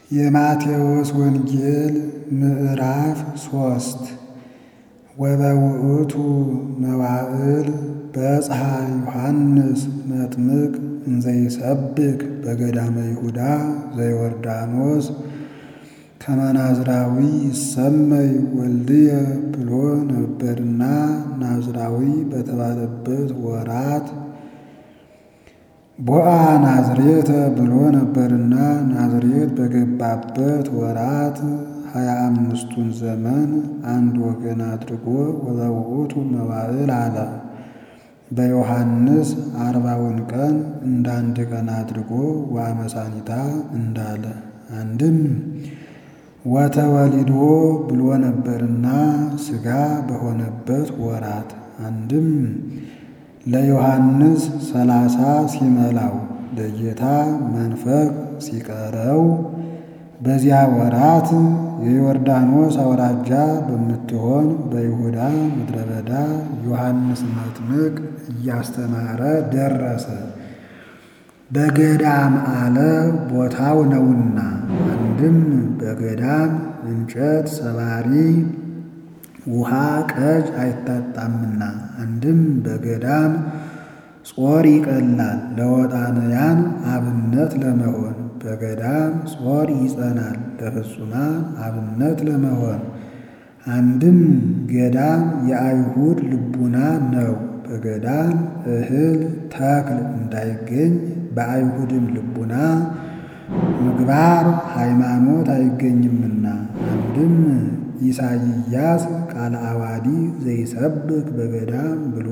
የማቴዎስ ወንጌል ምዕራፍ ሶስት ወበውእቱ መዋዕል በጽሐ ዮሐንስ መጥምቅ እንዘይሰብክ በገዳመ ይሁዳ ዘዮርዳኖስ ከመናዝራዊ ይሰመይ ወልድየ ብሎ ነበርና ናዝራዊ በተባለበት ወራት ቦአ ናዝሬተ ብሎ ነበርና ናዝሬት በገባበት ወራት ሀያ አምስቱን ዘመን አንድ ወገን አድርጎ ወበውእቱ መዋዕል አለ። በዮሐንስ አርባውን ቀን እንዳንድ ቀን አድርጎ ዋመሳኒታ እንዳለ አንድም ወተወሊዶ ብሎ ነበርና ሥጋ በሆነበት ወራት አንድም ለዮሐንስ ሰላሳ ሲመላው ለጌታ መንፈቅ ሲቀረው በዚያ ወራት የዮርዳኖስ አውራጃ በምትሆን በይሁዳ ምድረ በዳ ዮሐንስ መጥምቅ እያስተማረ ደረሰ። በገዳም አለ ቦታው ነውና፣ አንድም በገዳም እንጨት ሰባሪ ውሃ ቀጅ አይታጣምና፣ አንድም በገዳም ጾር ይቀላል ለወጣንያን አብነት ለመሆን በገዳም ጾር ይጸናል ለፍጹማን አብነት ለመሆን። አንድም ገዳም የአይሁድ ልቡና ነው። በገዳም እህል ተክል እንዳይገኝ በአይሁድም ልቡና ምግባር ሃይማኖት አይገኝምና። አንድም ኢሳይያስ ቃለ አዋዲ ዘይሰብክ በገዳም ብሎ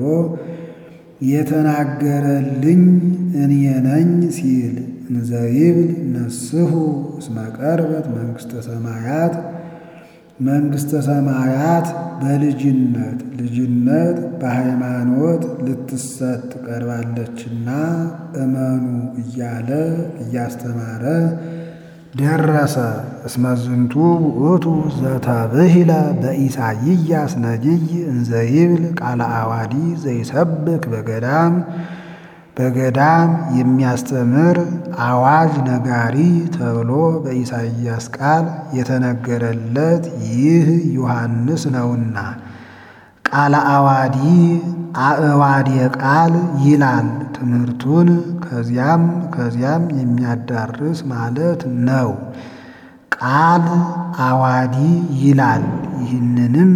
የተናገረልኝ እኔ ነኝ ሲል እንዘይብል ነስሑ እስመ ቀርበት መንግሥተ ሰማያት መንግሥተ ሰማያት በልጅነት ልጅነት በሃይማኖት ልትሰጥ ቀርባለችና እመኑ እያለ እያስተማረ ደረሰ። እስመ ዝንቱ ውእቱ ዘተብሂለ በኢሳይያስ ነቢይ እንዘይብል ቃለ አዋዲ ዘይሰብክ በገዳም በገዳም የሚያስተምር አዋጅ ነጋሪ ተብሎ በኢሳይያስ ቃል የተነገረለት ይህ ዮሐንስ ነውና ቃለ አዋዲ አእዋዴ ቃል ይላል። ትምህርቱን ከዚያም ከዚያም የሚያዳርስ ማለት ነው። ቃል አዋዲ ይላል። ይህንንም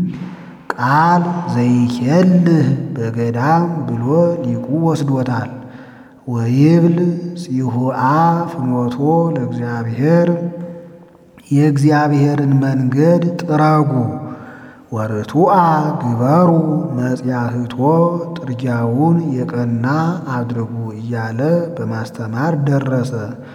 ቃል ዘይኬልህ በገዳም ብሎ ሊቁ ወስዶታል። ወይብል ጽሁአ ፍኖቶ ለእግዚአብሔር የእግዚአብሔርን መንገድ ጥረጉ ወርቱአ ግበሩ መጽያህቶ ጥርጊያውን የቀና አድርጉ እያለ በማስተማር ደረሰ።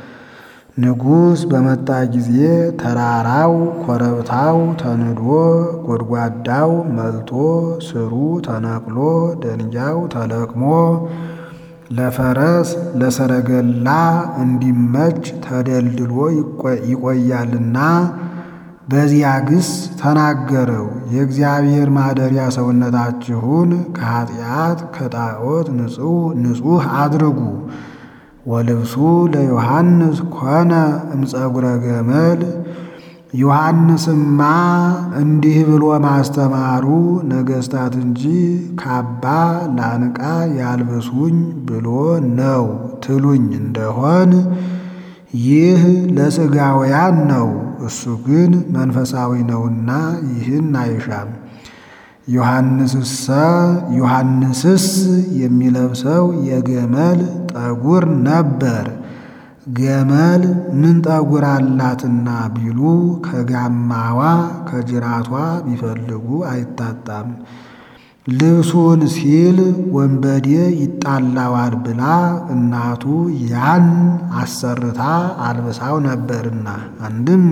ንጉሥ በመጣ ጊዜ ተራራው ኮረብታው ተንዶ ጎድጓዳው መልቶ ስሩ ተነቅሎ ደንጊያው ተለቅሞ ለፈረስ ለሰረገላ እንዲመች ተደልድሎ ይቆያልና በዚያ ግስ ተናገረው። የእግዚአብሔር ማደሪያ ሰውነታችሁን ከኃጢአት ከጣዖት ንጹሕ አድርጉ። ወልብሱ ለዮሐንስ ኮነ እምፀጉረ ገመል። ዮሐንስማ እንዲህ ብሎ ማስተማሩ ነገሥታት እንጂ ካባ ላንቃ ያልብሱኝ ብሎ ነው ትሉኝ እንደሆን ይህ ለሥጋውያን ነው። እሱ ግን መንፈሳዊ ነውና ይህን አይሻም። ዮሐንስሰ ዮሐንስስ የሚለብሰው የገመል ጠጉር ነበር። ገመል ምን ጠጉር አላትና ቢሉ ከጋማዋ ከጅራቷ ቢፈልጉ አይታጣም። ልብሱን ሲል ወንበዴ ይጣላዋል ብላ እናቱ ያን አሰርታ አልብሳው ነበርና። አንድም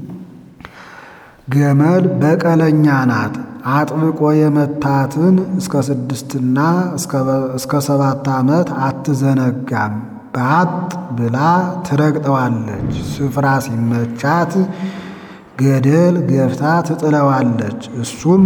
ገመል በቀለኛ ናት። አጥብቆ የመታትን እስከ ስድስትና እስከ ሰባት ዓመት አትዘነጋም። ባጥ ብላ ትረግጠዋለች። ስፍራ ሲመቻት ገደል ገፍታ ትጥለዋለች። እሱም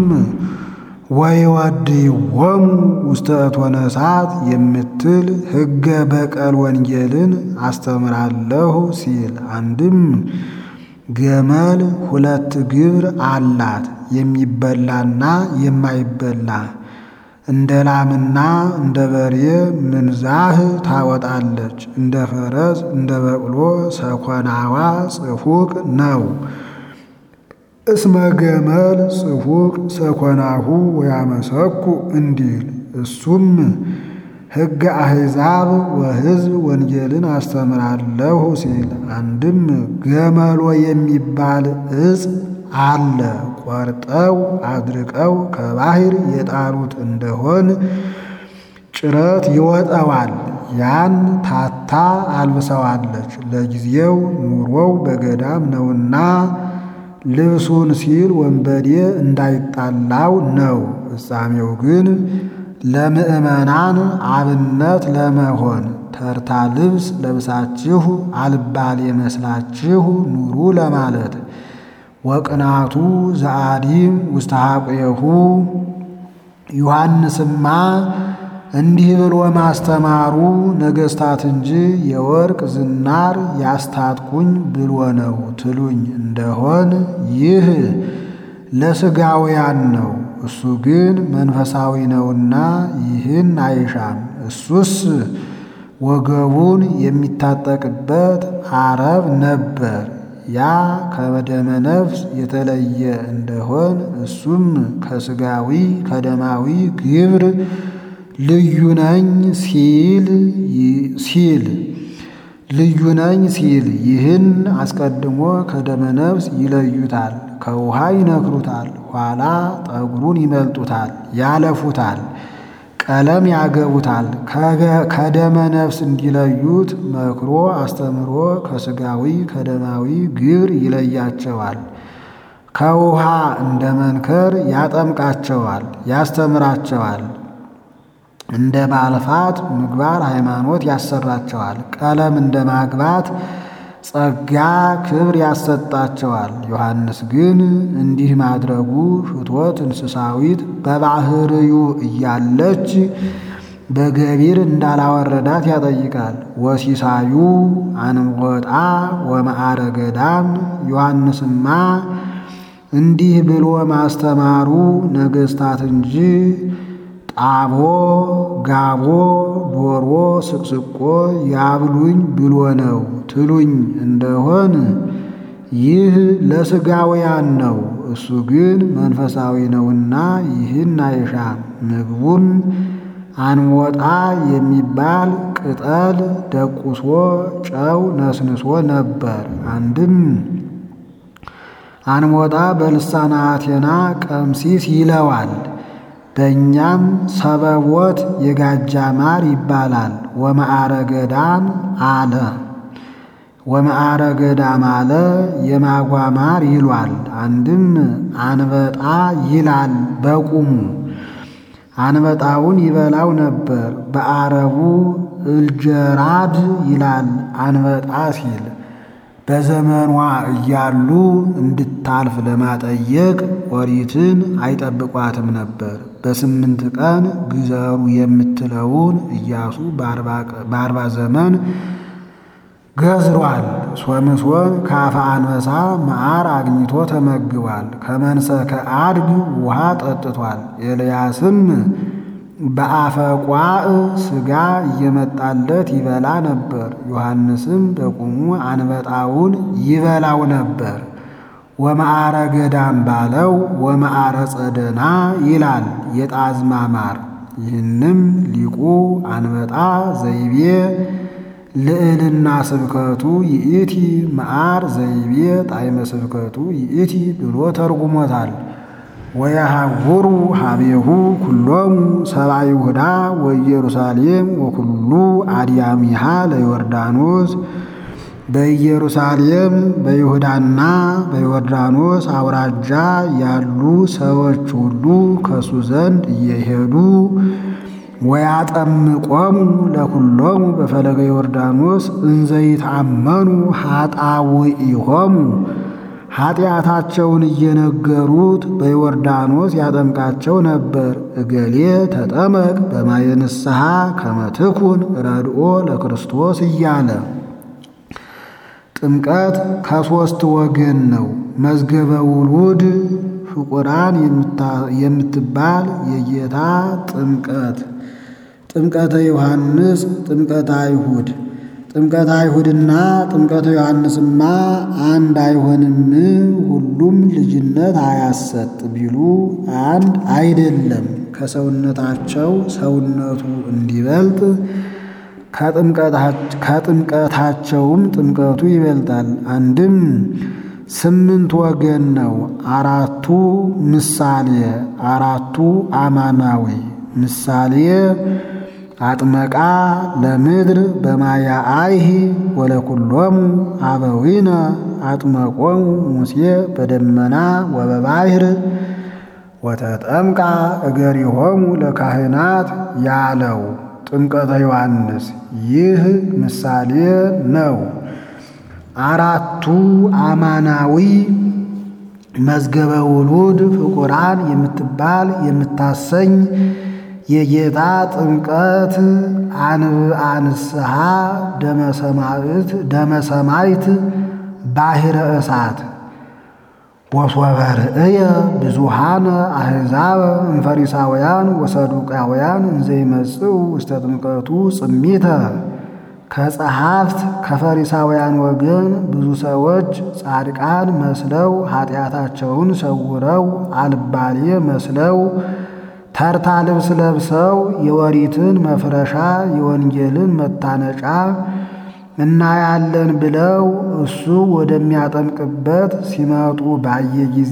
ወይወድይዎሙ ውስተ እቶነ እሳት የምትል ሕገ በቀል ወንጌልን አስተምራለሁ ሲል አንድም ገመል ሁለት ግብር አላት፣ የሚበላና የማይበላ እንደ ላምና እንደ በሬ ምንዛህ ታወጣለች። እንደ ፈረስ እንደ በቅሎ ሰኮናዋ ጽፉቅ ነው። እስመ ገመል ጽፉቅ ሰኮናሁ ወያመሰኩ እንዲል እሱም ሕገ አሕዛብ ወሕዝብ ወንጌልን አስተምራለሁ ሲል አንድም ገመሎ የሚባል እጽ አለ ቆርጠው አድርቀው ከባሕር የጣሉት እንደሆን ጭረት ይወጠዋል። ያን ታታ አልብሰዋለች። ለጊዜው ኑሮው በገዳም ነውና ልብሱን ሲል ወንበዴ እንዳይጣላው ነው። ፍጻሜው ግን ለምእመናን አብነት ለመሆን ተርታ ልብስ ለብሳችሁ አልባሌ መስላችሁ ኑሩ ለማለት ወቅናቱ ዘአዲም ውስተ ሐቁየሁ ዮሐንስማ እንዲህ ብሎ ማስተማሩ ነገሥታት እንጂ የወርቅ ዝናር ያስታጥቁኝ ብሎ ነው ትሉኝ እንደሆን ይህ ለሥጋውያን ነው። እሱ ግን መንፈሳዊ ነውና ይህን አይሻም። እሱስ ወገቡን የሚታጠቅበት አረብ ነበር። ያ ከደመ ነፍስ የተለየ እንደሆን እሱም ከሥጋዊ ከደማዊ ግብር ልዩ ነኝ ሲል ሲል ልዩ ነኝ ሲል ይህን አስቀድሞ ከደመ ነፍስ ይለዩታል፣ ከውሃ ይነክሩታል፣ ኋላ ጠጉሩን ይመልጡታል፣ ያለፉታል፣ ቀለም ያገቡታል። ከደመ ነፍስ እንዲለዩት መክሮ አስተምሮ ከሥጋዊ ከደማዊ ግብር ይለያቸዋል። ከውሃ እንደ መንከር ያጠምቃቸዋል፣ ያስተምራቸዋል። እንደ ማልፋት ምግባር ሃይማኖት ያሰራቸዋል። ቀለም እንደ ማግባት ጸጋ ክብር ያሰጣቸዋል። ዮሐንስ ግን እንዲህ ማድረጉ ፍትወት እንስሳዊት በባህርዩ እያለች በገቢር እንዳላወረዳት ያጠይቃል። ወሲሳዩ አንወጣ ወመዓረ ገዳም ዮሐንስማ እንዲህ ብሎ ማስተማሩ ነገሥታት እንጂ ጣቦ ጋቦ ዶሮ ስቅስቆ ያብሉኝ ብሎ ነው ትሉኝ እንደሆን ይህ ለሥጋውያን ነው። እሱ ግን መንፈሳዊ ነውና ይህን አይሻም። ምግቡን አንወጣ የሚባል ቅጠል ደቁሶ ጨው ነስንሶ ነበር። አንድም አንወጣ በልሳነ አቴና ቀምሲስ ይለዋል። በእኛም ሰበቦት የጋጃ ማር ይባላል። ወመዓረ ገዳም አለ ወመዓረ ገዳም አለ የማጓ ማር ይሏል። አንድም አንበጣ ይላል በቁሙ አንበጣውን ይበላው ነበር። በአረቡ እልጀራድ ይላል አንበጣ ሲል በዘመኗ እያሉ እንድታልፍ ለማጠየቅ ኦሪትን አይጠብቋትም ነበር። በስምንት ቀን ግዘሩ የምትለውን ኢያሱ በአርባ ዘመን ገዝሯል። ሶምሶን ከአፈ አንበሳ መዓር አግኝቶ ተመግቧል። ከመንሰከ አድግ ውሃ ጠጥቷል። ኤልያስም በአፈ ቋዕ ሥጋ እየመጣለት ይበላ ነበር። ዮሐንስም በቁሙ አንበጣውን ይበላው ነበር። ወመዓረ ገዳም ባለው ወመዓረ ጸደና ይላል የጣዝማ ማር። ይህንም ሊቁ አንበጣ ዘይቤ ልዕልና ስብከቱ ይእቲ መዓር ዘይቤ ጣዕመ ስብከቱ ይእቲ ብሎ ተርጉሞታል። ወየሐውሩ ሀቤሁ ኩሎሙ ሰብአ ይሁዳ ወኢየሩሳሌም ወኩሉ አድያሚሃ ለዮርዳኖስ በኢየሩሳሌም በይሁዳና በዮርዳኖስ አውራጃ ያሉ ሰዎች ሁሉ ከሱ ዘንድ እየሄዱ ወያጠምቆሙ ለኩሎሙ በፈለገ ዮርዳኖስ እንዘይታመኑ ኃጣውኢሆሙ ኃጢአታቸውን እየነገሩት በዮርዳኖስ ያጠምቃቸው ነበር። እገሌ ተጠመቅ በማየ ንስሐ ከመ ትኩን ረድኦ ለክርስቶስ እያለ ጥምቀት ከሦስት ወገን ነው። መዝገበ ውሉድ ፍቁራን የምትባል የጌታ ጥምቀት፣ ጥምቀተ ዮሐንስ፣ ጥምቀተ አይሁድ። ጥምቀተ አይሁድና ጥምቀተ ዮሐንስማ አንድ አይሆንም፣ ሁሉም ልጅነት አያሰጥ ቢሉ አንድ አይደለም። ከሰውነታቸው ሰውነቱ እንዲበልጥ ከጥምቀታቸውም ጥምቀቱ ይበልጣል። አንድም ስምንት ወገን ነው። አራቱ ምሳሌ፣ አራቱ አማናዊ። ምሳሌ አጥመቃ ለምድር በማያ አይህ ወለኩሎሙ አበዊነ አጥመቆሙ ሙሴ በደመና ወበባሕር ወተጠምቃ እገሪሆሙ ለካህናት ያለው ጥምቀተ ዮሐንስ ይህ ምሳሌ ነው። አራቱ አማናዊ መዝገበ ውሉድ ፍቁራን የምትባል የምታሰኝ የጌታ ጥምቀት አንብአንስሐ ደመሰማይት ባሕረ እሳት ወሶበ ርእየ ብዙሃነ አሕዛብ እምፈሪሳውያን ወሰዱቃውያን እንዘይመጽኡ ውስተ ጥምቀቱ ጽሚተ ከጸሐፍት ከፈሪሳውያን ወገን ብዙ ሰዎች ጻድቃን መስለው ኃጢአታቸውን ሰውረው አልባሌ መስለው ተርታ ልብስ ለብሰው የወሪትን መፍረሻ የወንጌልን መታነጫ እናያለን ብለው እሱ ወደሚያጠምቅበት ሲመጡ ባየ ጊዜ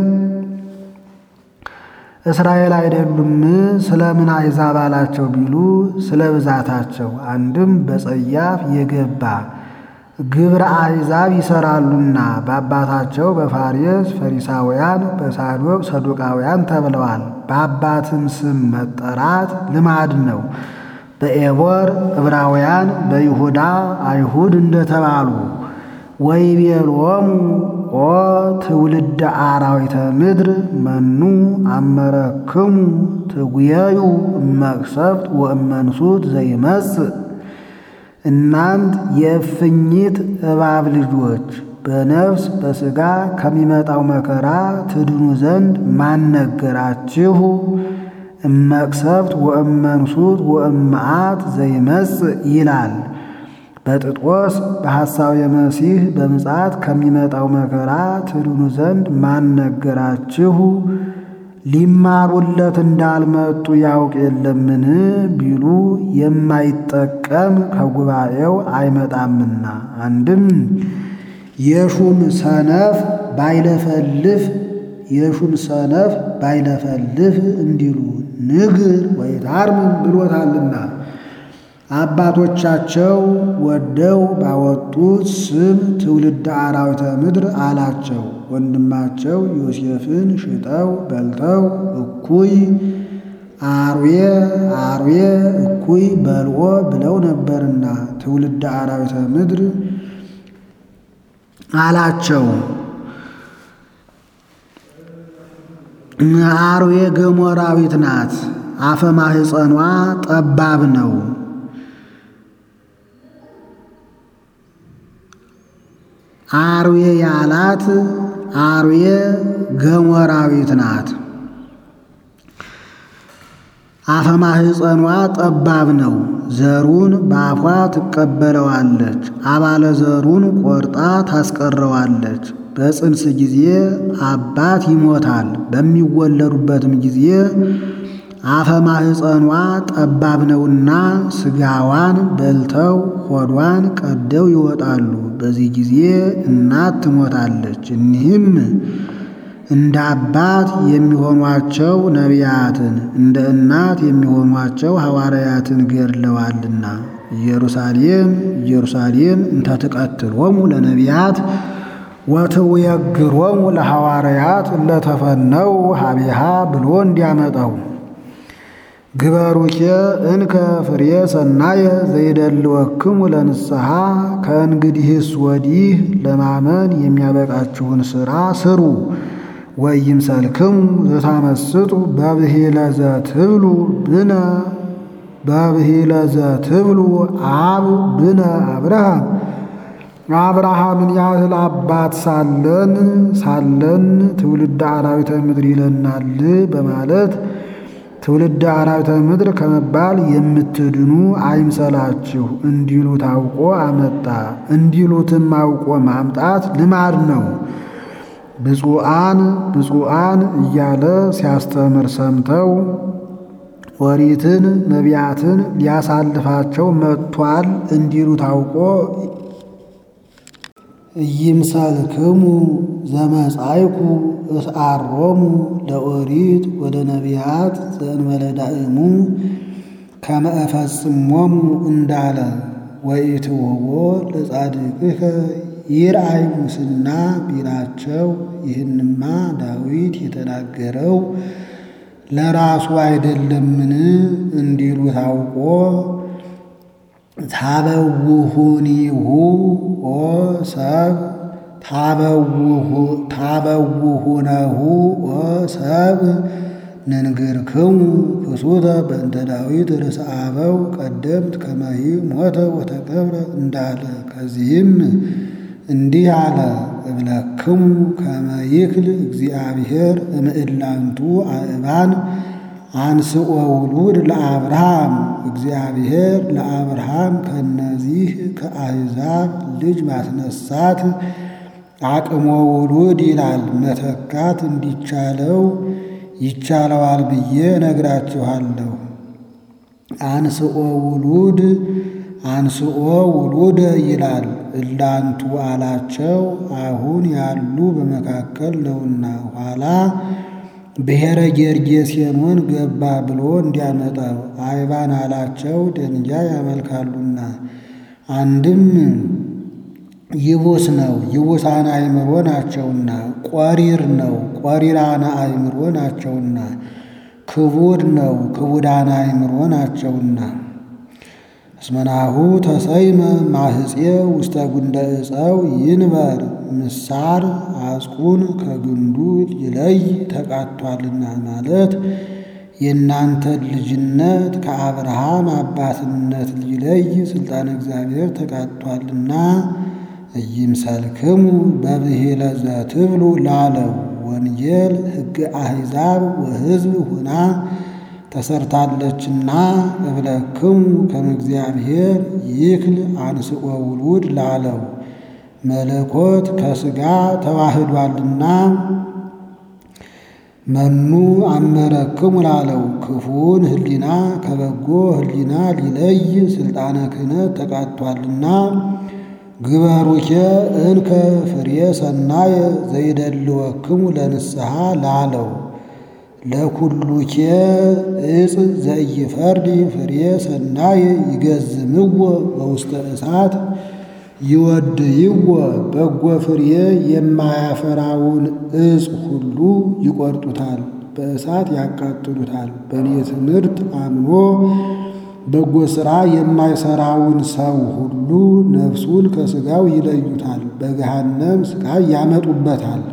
እስራኤል አይደሉም ስለምን አሕዛብ አላቸው ቢሉ ስለ ብዛታቸው፣ አንድም በጸያፍ የገባ ግብረ አሕዛብ ይሰራሉና በአባታቸው በፋሬስ ፈሪሳውያን በሳዶቅ ሰዱቃውያን ተብለዋል። በአባትም ስም መጠራት ልማድ ነው። በኤቦር ዕብራውያን በይሁዳ አይሁድ እንደተባሉ ወይቤሎሙ ኦ ትውልደ አራዊተ ምድር መኑ አመረክሙ ትጉየዩ እመቅሰፍት ወእመንሱት ዘይመጽእ እናንት የእፍኝት እባብ ልጆች በነፍስ በሥጋ ከሚመጣው መከራ ትድኑ ዘንድ ማነገራችሁ? እመቅሰፍት ወእመንሱት ወእመዓት ዘይመጽእ ይላል። በጥጦስ በሐሳው የመሲህ በምጽአት ከሚመጣው መከራ ትድኑ ዘንድ ማነገራችሁ? ሊማሩለት እንዳልመጡ ያውቅ የለምን ቢሉ የማይጠቀም ከጉባኤው አይመጣምና። አንድም የሹም ሰነፍ ባይለፈልፍ የሹም ሰነፍ ባይለፈልፍ እንዲሉ ንግር ወይታርምም ብሎታልና አባቶቻቸው ወደው ባወጡት ስም ትውልደ አራዊተ ምድር አላቸው። ወንድማቸው ዮሴፍን ሽጠው በልተው እኩይ አርዌ አርዌ እኩይ በልዖ ብለው ነበርና ትውልደ አራዊተ ምድር አላቸው። አርዌ ገሞራዊት ናት። አፈ ማህፀኗ ጠባብ ነው። አርዌ ያላት አርዌ ገሞራዊት ናት። አፈ ማህፀኗ ጠባብ ነው። ዘሩን በአፏ ትቀበለዋለች፣ አባለ ዘሩን ቆርጣ ታስቀረዋለች። በጽንስ ጊዜ አባት ይሞታል። በሚወለዱበትም ጊዜ አፈ ማህፀኗ ጠባብ ነውና ስጋዋን በልተው ሆዷን ቀደው ይወጣሉ። በዚህ ጊዜ እናት ትሞታለች። እኒህም እንደ አባት የሚሆኗቸው ነቢያትን እንደ እናት የሚሆኗቸው ሐዋርያትን ገድለዋልና ኢየሩሳሌም ኢየሩሳሌም እንተ ትቀትሎሙ ለነቢያት ወትውየግሮሙ ለሐዋርያት ለተፈነው ሀቢሃ ብሎ እንዲያመጣው ግበሩኬ እንከ ፍሬ ሰናየ ዘይደልወክሙ ለንስሐ ከእንግዲህስ ወዲህ ለማመን የሚያበቃችሁን ሥራ ስሩ። ወይምሰልክሙ ዘታመስጡ በብሂለ ዘትብሉ ብነ በብሂለ ዘትብሉ አብ ብነ አብርሃም አብርሃምን ያህል አባት ሳለን ሳለን ትውልደ አራዊተ ምድር ይለናል በማለት ትውልደ አራዊተ ምድር ከመባል የምትድኑ አይምሰላችሁ እንዲሉ ታውቆ አመጣ። እንዲሉትም አውቆ ማምጣት ልማድ ነው። ብፁዓን ብፁዓን እያለ ሲያስተምር ሰምተው ኦሪትን ነቢያትን ሊያሳልፋቸው መጥቷል እንዲሉ ታውቆ ኢይምሰልክሙ ዘመጻይኩ እስአሮሙ ለኦሪት ወደ ነቢያት ዘእንበለ ዳእሙ ከመ እፈጽሞሙ እንዳለ ወኢትውህቦ ለጻድቅከ ይርአይ ሙስና ቢላቸው ይህንማ ዳዊት የተናገረው ለራሱ አይደለምን እንዲሉ ታውቆ ታበውሁኒሁ ኦ ሰብ ታበውሁነሁ ኦ ሰብ ንንግርክሙ ክሱተ በእንተ ዳዊት ርእሰ አበው ቀደምት ከመሂ ሞተ ወተቀብረ እንዳለ ከዚህም እንዲህ አለ እብለክሙ ከመ ይክል እግዚአብሔር እምዕላንቱ አእባን አንስኦ ውሉድ ለአብርሃም እግዚአብሔር ለአብርሃም ከነዚህ ከአሕዛብ ልጅ ማስነሳት አቅሞ ውሉድ ይላል። መተካት እንዲቻለው ይቻለዋል ብዬ ነግራችኋለሁ። አንስኦ ውሉድ አንስኦ ውሉደ ይላል። እላንቱ አላቸው አሁን ያሉ በመካከል ነውና ኋላ ብሔረ ጌርጌሴኖን ገባ ብሎ እንዲያመጣው አይባን አላቸው ደንጃ ያመልካሉና። አንድም ይቡስ ነው ይቡሳነ አእምሮ ናቸውና። ቆሪር ነው ቆሪራነ አእምሮ ናቸውና። ክቡድ ነው ክቡዳነ አእምሮ ናቸውና። እስመናሁ ተሰይመ ማህፄ ውስተ ጉንደ ዕፀው ይንበር ምሳር አጽቁን ከግንዱ ይለይ ተቃቷልና ማለት የእናንተን ልጅነት ከአብርሃም አባትነት ሊለይ ስልጣን እግዚአብሔር ተቃቷልና ኢይምሰልክሙ በብሂለ ዘትብሉ ላለው ወንጌል ሕግ አሕዛብ ወሕዝብ ሁና ተሰርታለችና እብለክሙ ከመ እግዚአብሔር ይክል አንስኦ ውሉድ ላለው መለኮት ከሥጋ ተዋህዷልና መኑ አመረክሙ ላለው ክፉን ሕሊና ከበጎ ሕሊና ሊለይ ስልጣነ ክህነት ተቃቷልና ግበሩኬ እንከ ፍሬ ሰናየ ዘይደልወክሙ ለንስሐ ላለው ለኩሉኬ እጽ ዘኢይፈርድ ፍሬ ሰናየ ይገዝምዎ በውስተ እሳት ይወድይዎ በጎ ፍሬ የማያፈራውን እጽ ሁሉ ይቆርጡታል፣ በእሳት ያቃጥሉታል። በእኔ ትምህርት አምኖ በጎ ሥራ የማይሠራውን ሰው ሁሉ ነፍሱን ከሥጋው ይለዩታል፣ በገሃነም ሥቃይ ያመጡበታል።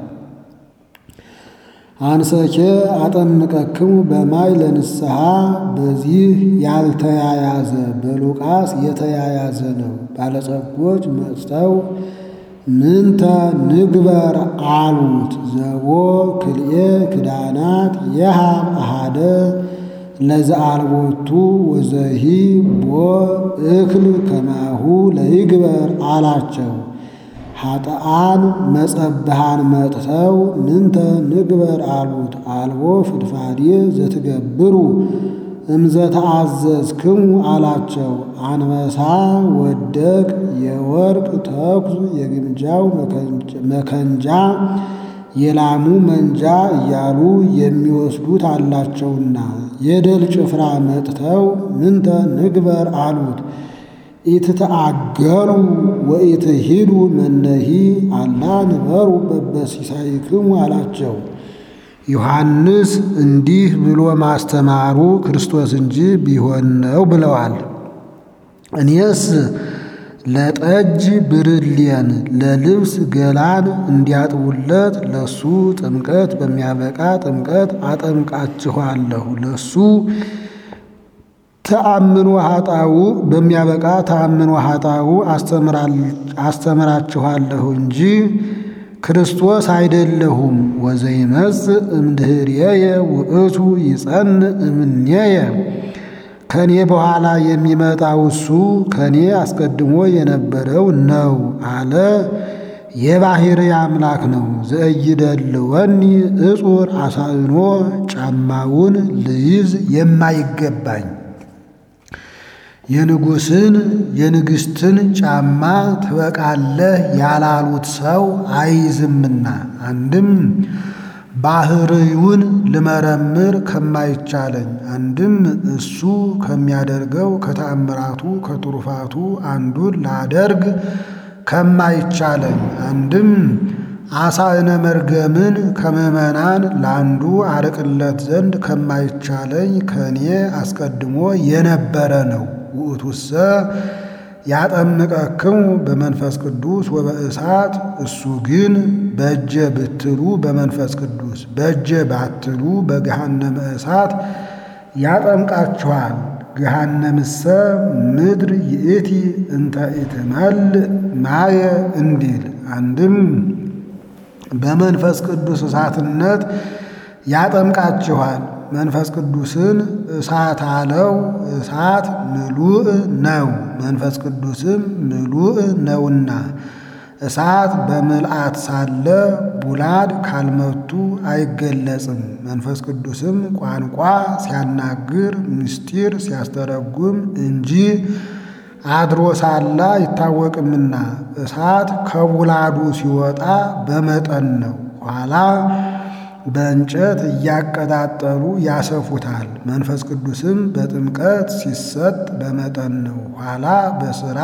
አንሰኬ አጠምቀክሙ በማይ ለንስሐ በዚህ ያልተያያዘ በሉቃስ የተያያዘ ነው። ባለጸጎች መጥተው ምንተ ንግበር አሉት። ዘቦ ክልኤ ክዳናት የሃብ አሃደ ለዘአልቦቱ ወዘሂ ቦ እክል ከማሁ ለይግበር አላቸው። ኃጥአን መጸብሃን መጥተው ምንተ ንግበር አሉት። አልቦ ፍድፋዴ ዘትገብሩ እምዘተአዘዝክሙ አላቸው። አንበሳ ወደቅ፣ የወርቅ ተኩስ፣ የግምጃው መከንጃ፣ የላሙ መንጃ እያሉ የሚወስዱት አላቸውና የደል ጭፍራ መጥተው ምንተ ንግበር አሉት። ኢትተአገሩ ወኢትሂዱ መነሂ አላ ንበሩ በበሲሳይክሙ አላቸው። ዮሐንስ እንዲህ ብሎ ማስተማሩ ክርስቶስ እንጂ ቢሆን ነው ብለዋል። እኔስ ለጠጅ ብርሌን ለልብስ ገላን እንዲያጥቡለት ለሱ ጥምቀት በሚያበቃ ጥምቀት አጠምቃችኋለሁ። ለሱ ተአምኖ ኃጣው በሚያበቃ ተአምኖ ኃጣው አስተምራችኋለሁ እንጂ ክርስቶስ አይደለሁም። ወዘይመጽእ እምድኅሬየ ውእቱ ይጸንዕ እምኔየ ከኔ በኋላ የሚመጣው እሱ ከኔ አስቀድሞ የነበረው ነው አለ። የባሕርይ አምላክ ነው። ዘእይደልወኒ እጹር አሳእኖ ጫማውን ልይዝ የማይገባኝ የንጉሥን የንግሥትን ጫማ ትበቃለህ ያላሉት ሰው አይዝምና አንድም ባሕርዩን ልመረምር ከማይቻለኝ አንድም እሱ ከሚያደርገው ከተአምራቱ ከትሩፋቱ አንዱን ላደርግ ከማይቻለኝ አንድም አሳእነ መርገምን ከምዕመናን ለአንዱ አርቅለት ዘንድ ከማይቻለኝ ከእኔ አስቀድሞ የነበረ ነው። ውእቱሰ ያጠምቀክሙ በመንፈስ ቅዱስ ወበእሳት እሱ ግን በእጀ ብትሉ በመንፈስ ቅዱስ በእጀ ባትሉ በገሃነመ እሳት ያጠምቃችኋል። ገሃነምሰ ምድር ይእቲ እንተ ኢትመልእ ማየ እንዲል አንድም በመንፈስ ቅዱስ እሳትነት ያጠምቃችኋል። መንፈስ ቅዱስን እሳት አለው። እሳት ምሉእ ነው፣ መንፈስ ቅዱስም ምሉእ ነውና እሳት በምልአት ሳለ ቡላድ ካልመቱ አይገለጽም። መንፈስ ቅዱስም ቋንቋ ሲያናግር ምስጢር ሲያስተረጉም እንጂ አድሮ ሳለ አይታወቅምና እሳት ከቡላዱ ሲወጣ በመጠን ነው። ኋላ በእንጨት እያቀጣጠሉ ያሰፉታል። መንፈስ ቅዱስም በጥምቀት ሲሰጥ በመጠን ነው። ኋላ በሥራ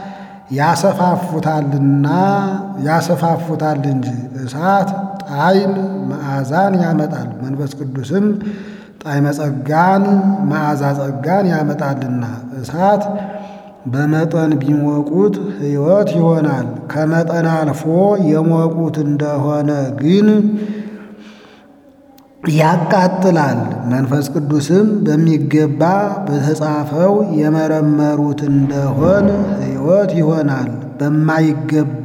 ያሰፋፉታልና ያሰፋፉታል እንጂ እሳት ጣዕም መዓዛን ያመጣል። መንፈስ ቅዱስም ጣዕመ ጸጋን መዓዛ ጸጋን ያመጣልና እሳት በመጠን ቢሞቁት ሕይወት ይሆናል። ከመጠን አልፎ የሞቁት እንደሆነ ግን ያቃጥላል። መንፈስ ቅዱስም በሚገባ በተጻፈው የመረመሩት እንደሆን ሕይወት ይሆናል። በማይገባ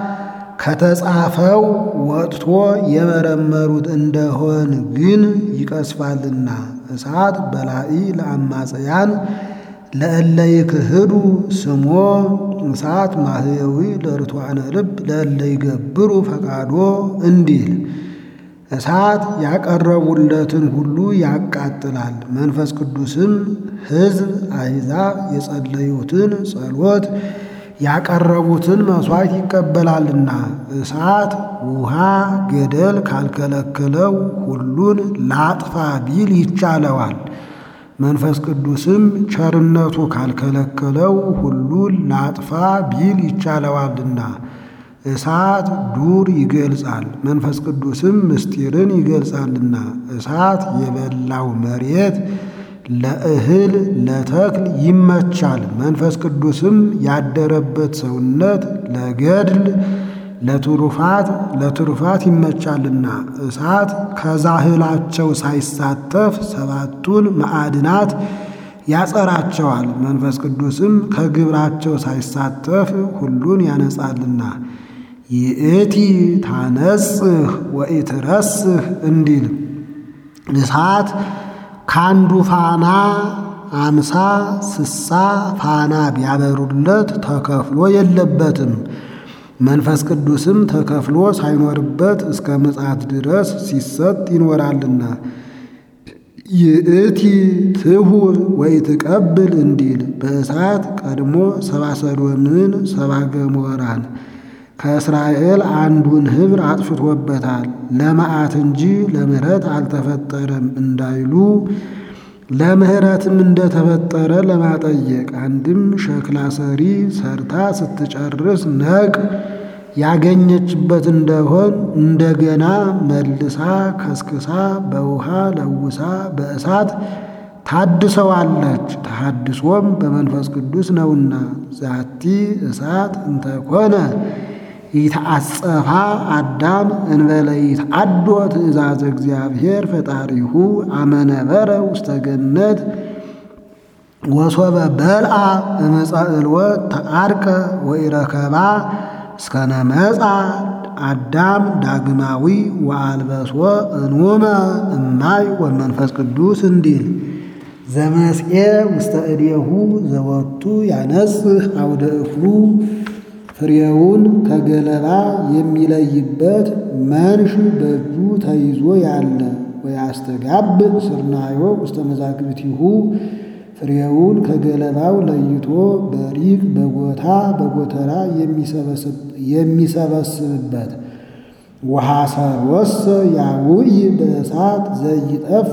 ከተጻፈው ወጥቶ የመረመሩት እንደሆን ግን ይቀስፋልና እሳት በላኢ ለአማጽያን ለእለ ይክህዱ ስሞ እሳት ማህየዊ ለርቱዓነ ልብ ለእለ ይገብሩ ፈቃዶ እንዲል እሳት ያቀረቡለትን ሁሉ ያቃጥላል። መንፈስ ቅዱስም ሕዝብ አሕዛብ የጸለዩትን ጸሎት ያቀረቡትን መሥዋዕት ይቀበላልና እሳት ውሃ ገደል ካልከለከለው ሁሉን ላጥፋ ቢል ይቻለዋል። መንፈስ ቅዱስም ቸርነቱ ካልከለከለው ሁሉን ላጥፋ ቢል ይቻለዋልና እሳት ዱር ይገልጻል፣ መንፈስ ቅዱስም ምስጢርን ይገልጻልና እሳት የበላው መሬት ለእህል ለተክል ይመቻል። መንፈስ ቅዱስም ያደረበት ሰውነት ለገድል ለትሩፋት ለትሩፋት ይመቻልና እሳት ከዛህላቸው ሳይሳተፍ ሰባቱን ማዕድናት ያጸራቸዋል። መንፈስ ቅዱስም ከግብራቸው ሳይሳተፍ ሁሉን ያነጻልና ይእቲ ታነጽህ ወኢትረስህ እንዲል እሳት ካንዱ ፋና አምሳ ስሳ ፋና ቢያበሩለት ተከፍሎ የለበትም። መንፈስ ቅዱስም ተከፍሎ ሳይኖርበት እስከ ምጽአት ድረስ ሲሰጥ ይኖራልና ይእቲ ትሁር ወኢትቀብል እንዲል በእሳት ቀድሞ ሰባ ሰዶምን ሰባ ገሞራን ከእስራኤል አንዱን ኅብር አጥፍቶበታል። ለመዓት እንጂ ለምሕረት አልተፈጠረም እንዳይሉ ለምሕረትም እንደተፈጠረ ለማጠየቅ አንድም ሸክላ ሰሪ ሰርታ ስትጨርስ ነቅ ያገኘችበት እንደሆን እንደገና መልሳ ከስክሳ በውሃ ለውሳ በእሳት ታድሰዋለች። ተሐድሶም በመንፈስ ቅዱስ ነውና ዛቲ እሳት እንተኮነ ይትአጸፋ አዳም እንበለ ይትአዶ ትእዛዘ እግዚአብሔር ፈጣሪሁ አመነበረ ውስተ ገነት ወሶበ በልዓ እምፀዕልወት ተዓድቀ ወኢረከባ እስከነ መጻ አዳም ዳግማዊ ወአልበሶ እንውመ እማይ ወመንፈስ ቅዱስ እንዲል ዘመስኤ ውስተ እዴሁ ዘወቱ ያነጽህ አውደ እክሉ ፍሬውን ከገለባ የሚለይበት መንሽ በእጁ ተይዞ ያለ ወያስተጋብ ስርናዮ ውስተ መዛግብቲሁ ፍሬውን ከገለባው ለይቶ በሪቅ በጎታ በጎተራ የሚሰበስብበት ወሐሰሮሰ ያውይ በእሳት ዘይጠፍ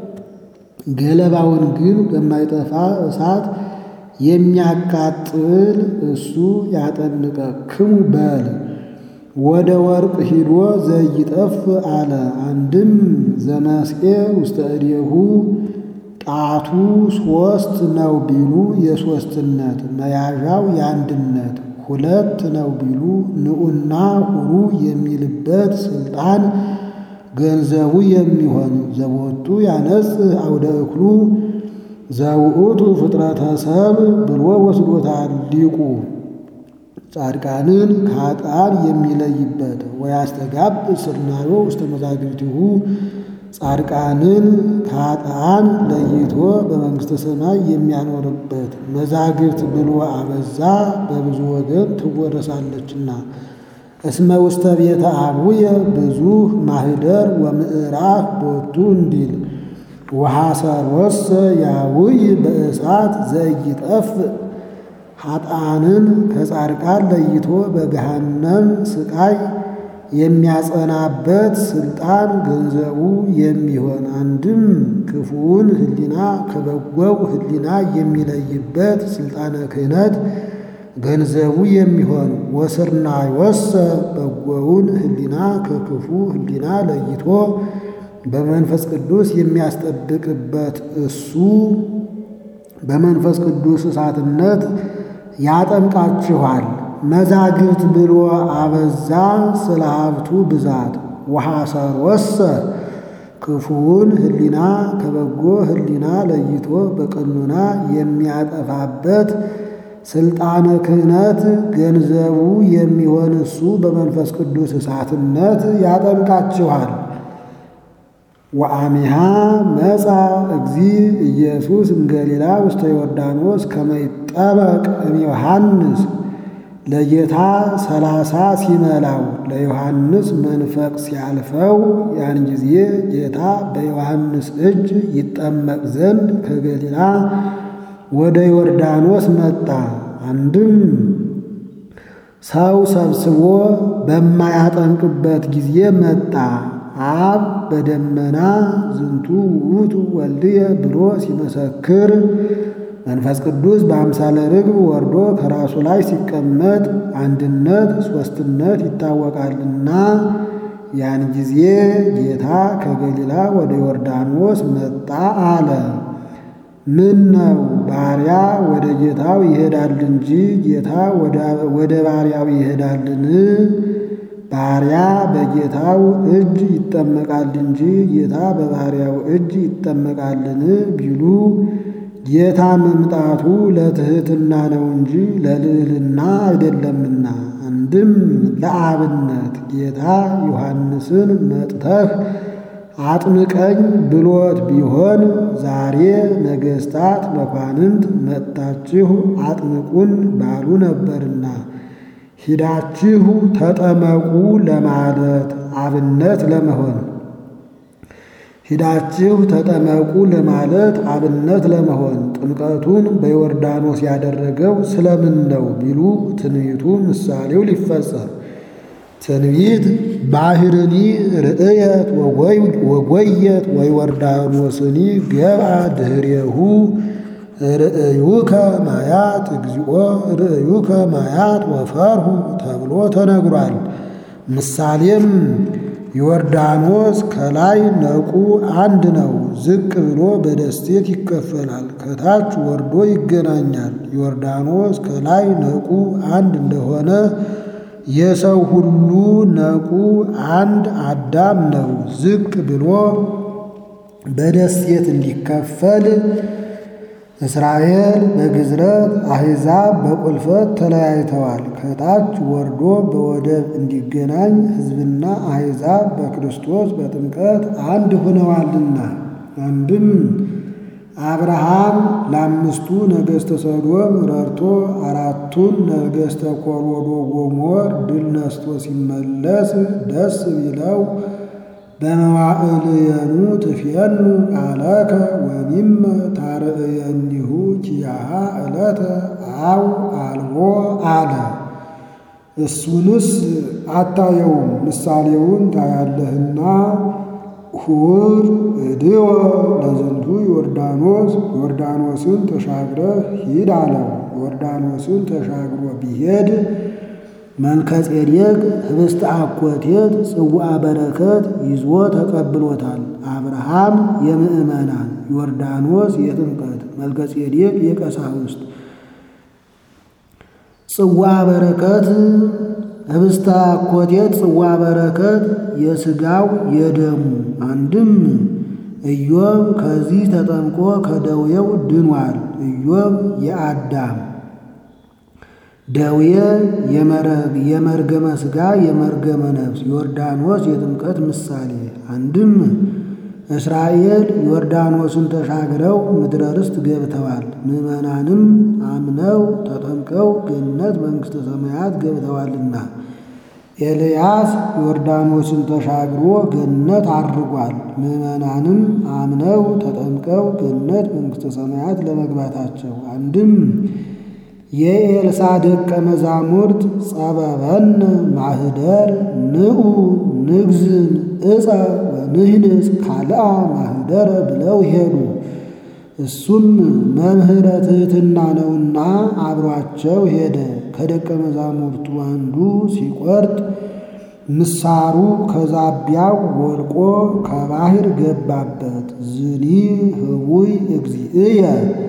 ገለባውን ግን በማይጠፋ እሳት የሚያቃጥል እሱ ያጠንቀክሙ በል። ወደ ወርቅ ሂዶ ዘይጠፍ አለ። አንድም ዘመስኤ ውስተ እዴሁ ጣቱ ሶስት ነው ቢሉ የሶስትነት መያዣው የአንድነት ሁለት ነው ቢሉ ንዑና ሁሩ የሚልበት ስልጣን ገንዘቡ የሚሆን ዘቦቱ ያነጽህ አውደ እክሉ ዘውእቱ ፍጥረተ ሰብ ብሎ ወስዶታል ሊቁ። ጻድቃንን ከኃጥአን የሚለይበት ወያስተጋብ ስርናዮ ውስተ መዛግብቲሁ ጻድቃንን ከኃጥአን ለይቶ በመንግሥተ ሰማይ የሚያኖርበት መዛግብት ብሎ አበዛ በብዙ ወገን ትወረሳለችና። እስመ ውስተ ቤተ አቡየ ብዙ ማህደር ወምዕራፍ ቦቱ እንዲል ወሐሰሮሰ ያውይ በእሳት ዘይጠፍ ኃጥአንን ከጻድቃን ለይቶ በገሃነም ስቃይ የሚያጸናበት ስልጣን ገንዘቡ የሚሆን አንድም ክፉውን ሕሊና ከበጎው ሕሊና የሚለይበት ስልጣነ ክህነት ገንዘቡ የሚሆን ወስርናዮሰ በጎውን ሕሊና ከክፉ ሕሊና ለይቶ በመንፈስ ቅዱስ የሚያስጠብቅበት እሱ በመንፈስ ቅዱስ እሳትነት ያጠምቃችኋል። መዛግብት ብሎ አበዛ ስለ ሀብቱ ብዛት ወሐሰሮሰ ክፉውን ሕሊና ከበጎ ሕሊና ለይቶ በቀኖና የሚያጠፋበት ስልጣነ ክህነት ገንዘቡ የሚሆን እሱ በመንፈስ ቅዱስ እሳትነት ያጠምቃችኋል። ወአሚሃ መጻ እግዚ ኢየሱስ እምገሊላ ውስተ ዮርዳኖስ ከመ ይጠመቅ እምዮሐንስ ለጌታ ሰላሳ ሲመላው ለዮሐንስ መንፈቅ ሲያልፈው ያን ጊዜ ጌታ በዮሐንስ እጅ ይጠመቅ ዘንድ ከገሊላ ወደ ዮርዳኖስ መጣ። አንድም ሰው ሰብስቦ በማያጠምቅበት ጊዜ መጣ። አብ በደመና ዝንቱ ውእቱ ወልድየ ብሎ ሲመሰክር መንፈስ ቅዱስ በአምሳለ ርግብ ወርዶ ከራሱ ላይ ሲቀመጥ አንድነት ሦስትነት ይታወቃልና ያን ጊዜ ጌታ ከገሊላ ወደ ዮርዳኖስ መጣ አለ። ምን ነው ባሪያ ወደ ጌታው ይሄዳል እንጂ ጌታ ወደ ባሪያው ይሄዳልን? ባሪያ በጌታው እጅ ይጠመቃል እንጂ ጌታ በባሪያው እጅ ይጠመቃልን ቢሉ ጌታ መምጣቱ ለትሕትና ነው እንጂ ለልዕልና አይደለምና። አንድም ለአብነት ጌታ ዮሐንስን መጥተህ አጥምቀኝ ብሎት ቢሆን ዛሬ ነገሥታት መኳንንት መጥታችሁ አጥምቁን ባሉ ነበርና ሂዳችሁ ተጠመቁ ለማለት አብነት ለመሆን ሂዳችሁ ተጠመቁ ለማለት አብነት ለመሆን ጥምቀቱን በዮርዳኖስ ያደረገው ስለምን ነው ቢሉ ትንቢቱ ምሳሌው ሊፈጸም ትንቢት ባህርኒ ርእየት ወጎየት ወዮርዳኖስኒ ገብአ ድኅሬሁ ርእዩከ ማያት እግዚኦ ርእዩከ ማያት ወፈርሁ ተብሎ ተነግሯል። ምሳሌም ዮርዳኖስ ከላይ ነቁ አንድ ነው፣ ዝቅ ብሎ በደሴት ይከፈላል፣ ከታች ወርዶ ይገናኛል። ዮርዳኖስ ከላይ ነቁ አንድ እንደሆነ የሰው ሁሉ ነቁ አንድ አዳም ነው፣ ዝቅ ብሎ በደሴት እንዲከፈል እስራኤል በግዝረት አሕዛብ በቁልፈት ተለያይተዋል። ከታች ወርዶ በወደብ እንዲገናኝ ሕዝብና አሕዛብ በክርስቶስ በጥምቀት አንድ ሆነዋልና። አንድም አብርሃም ለአምስቱ ነገሥተ ሰዶም ረድቶ አራቱን ነገሥተ ኮሮዶ ጎሞር ድል ነስቶ ሲመለስ ደስ ቢለው በመዋዕልየኑ ትፌኑ ቃለከ ወሚመ ታርእየኒሁ ኪያሃ ዕለተ አው አልቦ አለ። እሱንስ አታየውም ምሳሌውን ታያለህና ሁር እድወ ለዝንቱ ዮርዳኖስ ዮርዳኖስን ተሻግረህ ሂድ አለው። ዮርዳኖስን ተሻግሮ ቢሄድ መልከጼዴቅ ኅብስተ አኮቴት ጽዋዐ በረከት ይዞ ተቀብሎታል። አብርሃም የምእመናን፣ ዮርዳኖስ የጥምቀት፣ መልከጼዴቅ የቀሳውስት ጽዋዐ በረከት ኅብስተ አኮቴት ጽዋዐ በረከት የሥጋው የደሙ አንድም ኢዮብ ከዚህ ተጠምቆ ከደዌው ድኗል። ኢዮብ የአዳም ደዌ የመርገመ ሥጋ የመርገመ ነፍስ ዮርዳኖስ የጥምቀት ምሳሌ አንድም እስራኤል ዮርዳኖስን ተሻግረው ምድረ ርስት ገብተዋል። ምዕመናንም አምነው ተጠምቀው ገነት መንግሥተ ሰማያት ገብተዋልና። ኤልያስ ዮርዳኖስን ተሻግሮ ገነት አድርጓል። ምዕመናንም አምነው ተጠምቀው ገነት መንግሥተ ሰማያት ለመግባታቸው አንድም የኤልሳ ደቀ መዛሙርት ጸበበነ ማህደር ንዑ ንግዝን እፀ ወንህንጽ ካልአ ማህደረ ብለው ሄዱ። እሱም መምህረ ትሕትና ነውና አብሯቸው ሄደ። ከደቀ መዛሙርቱ አንዱ ሲቆርጥ ምሳሩ ከዛቢያው ወድቆ ከባሕር ገባበት። ዝኒ ህቡይ እግዚእየ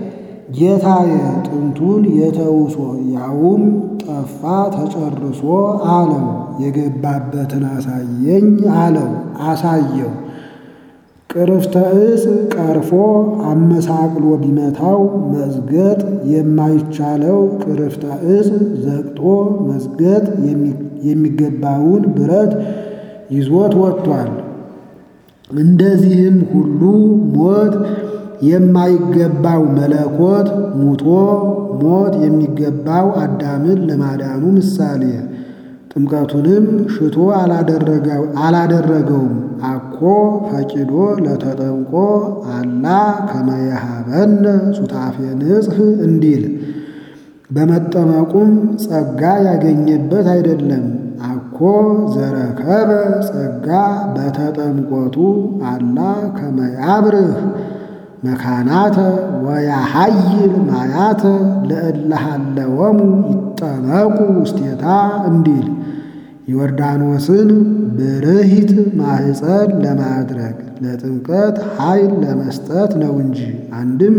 ጌታዬ ጥንቱን የተውሶ ያውም ጠፋ ተጨርሶ አለው። የገባበትን አሳየኝ አለው። አሳየው። ቅርፍተ ዕፅ ቀርፎ አመሳቅሎ ቢመታው መዝገጥ የማይቻለው ቅርፍተ ዕፅ ዘግጦ መዝገጥ የሚገባውን ብረት ይዞት ወጥቷል። እንደዚህም ሁሉ ሞት የማይገባው መለኮት ሙቶ ሞት የሚገባው አዳምን ለማዳኑ ምሳሌ ጥምቀቱንም ሽቶ አላደረገውም። አኮ ፈቂዶ ለተጠምቆ አላ ከመየሃበነ ሱታፌ ንጽሕ እንዲል በመጠመቁም ጸጋ ያገኘበት አይደለም። አኮ ዘረከበ ጸጋ በተጠምቆቱ አላ ከመያብርህ መካናተ ወያሃይል ማያተ ለእለሃለወሙ ይጠመቁ ውስቴታ እንዲል ዮርዳኖስን ብርሂት ማህፀን ለማድረግ ለጥምቀት ኃይል ለመስጠት ነው እንጂ። አንድም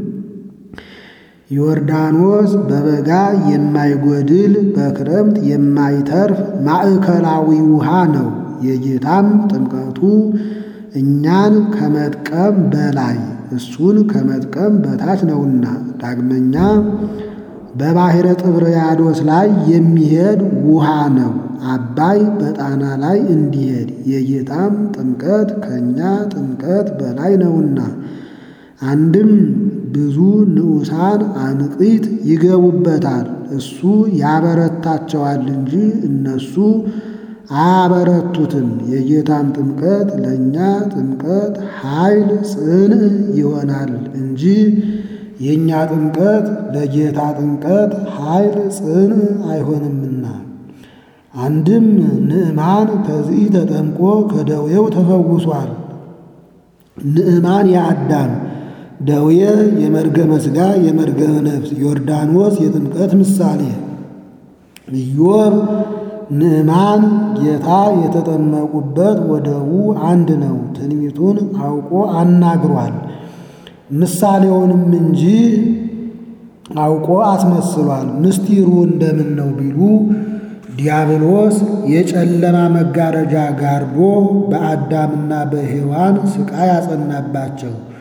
ዮርዳኖስ በበጋ የማይጎድል በክረምት የማይተርፍ ማዕከላዊ ውሃ ነው። የጌታም ጥምቀቱ እኛን ከመጥቀም በላይ እሱን ከመጥቀም በታች ነውና። ዳግመኛ በባሕረ ጥብርያዶስ ላይ የሚሄድ ውሃ ነው። አባይ በጣና ላይ እንዲሄድ የጌታም ጥምቀት ከእኛ ጥምቀት በላይ ነውና። አንድም ብዙ ንዑሳን አንቂት ይገቡበታል። እሱ ያበረታቸዋል እንጂ እነሱ አያበረቱትም። የጌታም ጥምቀት ለእኛ ጥምቀት ኃይል ጽንዕ ይሆናል እንጂ የእኛ ጥምቀት ለጌታ ጥምቀት ኃይል ጽንዕ አይሆንምና። አንድም ንዕማን ከዚህ ተጠምቆ ከደዌው ተፈውሷል። ንዕማን የአዳም ደዌ የመርገመ ሥጋ የመርገመ ነፍስ ዮርዳኖስ የጥምቀት ምሳሌ ኢዮብ ንዕማን ጌታ የተጠመቁበት ወደቡ አንድ ነው። ትንቢቱን አውቆ አናግሯል። ምሳሌውንም እንጂ አውቆ አስመስሏል። ምስጢሩ እንደምን ነው ቢሉ ዲያብሎስ የጨለማ መጋረጃ ጋርዶ በአዳምና በሔዋን ሥቃይ አጸናባቸው።